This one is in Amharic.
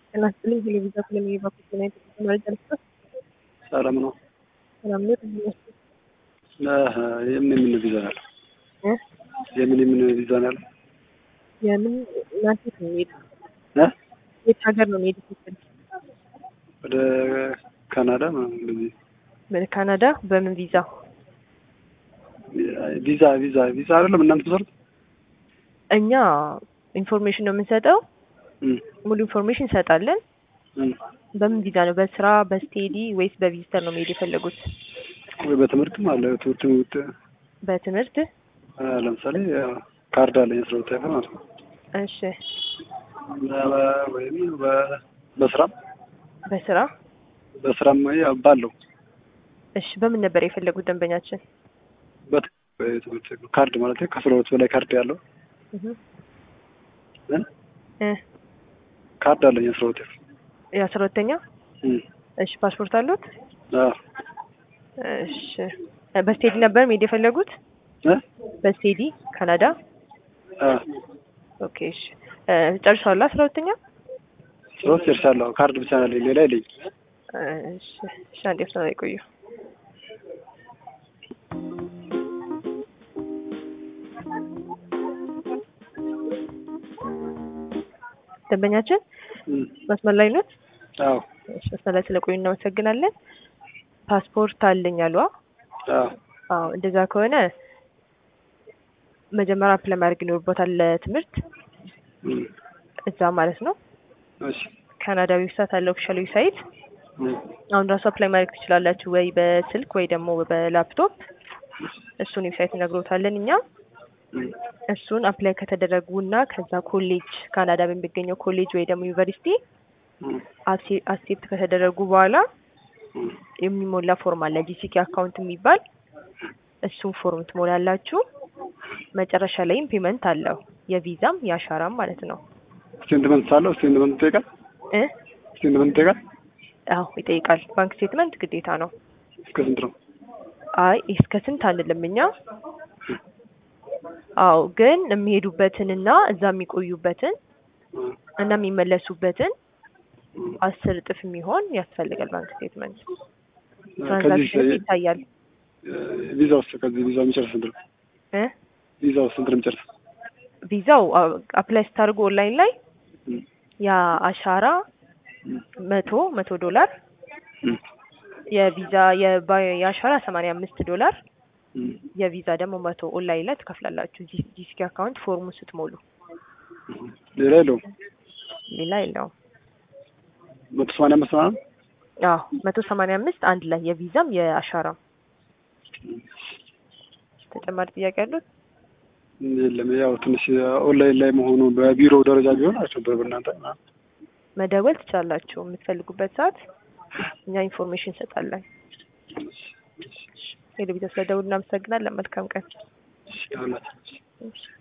ጤና ይስጥልኝ ቴሌቪዥን ስለሚባኩት ዜና የተጠቀመ መረጃ ሰላም ነው። ሰላም ነው ትንሽ የምን የምን ቪዛ ነው ያለው? የምን የምን ቪዛ ነው ያለው? የምን እናንተ ነው የሚሄዱ እ? የት ሀገር ነው የሚሄዱ ስትል ወደ ካናዳ ምናምን እንደዚህ ወደ ካናዳ በምን ቪዛ ቪዛ ቪዛ ቪዛ አይደለም እናንተ ትሰሩት? እኛ ኢንፎርሜሽን ነው የምንሰጠው እም፣ ሙሉ ኢንፎርሜሽን እንሰጣለን እም። በምን ቪዛ ነው በስራ በስቴዲ ወይስ በቪዚተር ነው መሄድ የፈለጉት ወይ በትምህርትም አለ ትምህርት ውጥ በትምህርት ለምሳሌ ካርድ አለኝ አስራ ሁለት ያፈር ማለት ነው። እሺ በ- ወይም በ- በስራም በስራ በስራም ያው ባለው እሺ በምን ነበር የፈለጉት ደንበኛችን በት- በትምህርት ካርድ ማለት ከአስራ ሁለት በላይ ካርድ ያለው እህ እ? እ ካርድ አለኝ አስራ ሁለት ያፈር የአስራ ሁለተኛ እም። እሺ ፓስፖርት አሉት አዎ እሺ በስቴዲ ነበር መሄድ የፈለጉት እ? በስቴዲ ካናዳ አዎ ኦኬ እሺ እ ጨርሰዋል አስራ ሁለተኛ ሶስት ጨርሻለሁ። ካርድ ብቻ ነው ያለኝ ሌላ የለኝም። እሺ እሺ አንዴ ፍታ ላይ ቆዩ ደንበኛችን እም። መስመር ላይ ኖት አዎ እሺ መስመር ላይ ስለቆዩ እናመሰግናለን ፓስፖርት አለኝ አሉ አ? አዎ አዎ እንደዛ ከሆነ መጀመሪያ አፕላይ ማድረግ ይኖርቦታል ለትምህርት እም። እዛ ማለት ነው እሺ ካናዳ ዌብሳይት አለ ኦፊሻል ዌብሳይት እም። አሁን ራሱ አፕላይ ማድረግ ትችላላችሁ ወይ በስልክ ወይ ደግሞ በላፕቶፕ እሱን ዌብሳይት እነግሮታለን እኛ እም። እሱን አፕላይ ከተደረጉ እና ከዛ ኮሌጅ ካናዳ በሚገኘው ኮሌጅ ወይ ደግሞ ዩኒቨርሲቲ እም። አክሴፕት ከተደረጉ በኋላ እም። የሚሞላ ፎርም አለ ጂሲኪ አካውንት የሚባል እሱን ፎርም ትሞላላችሁ መጨረሻ ላይም ፔመንት አለው የቪዛም የአሻራም ማለት ነው ስቴትመንት አለው ስቴትመንት ይጠይቃል እ ስቴትመንት ይጠይቃል አዎ ይጠይቃል ባንክ ስቴትመንት ግዴታ ነው እስከ ስንት ነው? አይ እስከ ስንት አንልም እኛ አዎ ግን የሚሄዱበትንና እዛ የሚቆዩበትን እም። እና የሚመለሱበትን እም። አስር እጥፍ የሚሆን ያስፈልጋል ባንክ ስቴትመንት ከዚህ ትራንዛክሽን ይታያል ቪዛ ውስጥ ከዚህ ቪዛ የሚጨርስ ስንት ነው? እ ቪዛ ውስጥ ስንት ነው የሚጨርስ? ቪዛው አፕላይ ስታደርጉ ኦንላይን ላይ እም። የአሻራ እም። መቶ መቶ ዶላር እም። የቪዛ የባ- የአሻራ ሰማንያ አምስት ዶላር እም። የቪዛ ደግሞ መቶ ኦንላይን ላይ ትከፍላላችሁ ጂ- ጂሲኪ አካውንት ፎርሙን ስትሞሉ ሌላ የለውም። ሌላ የለውም መቶ ሰማንያ አምስት ምናምን አዎ መቶ ሰማንያ አምስት አንድ ላይ የቪዛም የአሻራም ተጨማሪ ጥያቄ ያሉት የለም። ያው ትንሽ ኦንላይን ላይ መሆኑ በቢሮ ደረጃ ቢሆን አልቸበር በእናንተ ምናምን። መደወል ትችላላችሁ የምትፈልጉበት ሰዓት እኛ ኢንፎርሜሽን እንሰጣለን ቴሌቪዥን ስለደውል እናመሰግናለን መልካም ቀን እሺ፣ ያውላችሁ። እሺ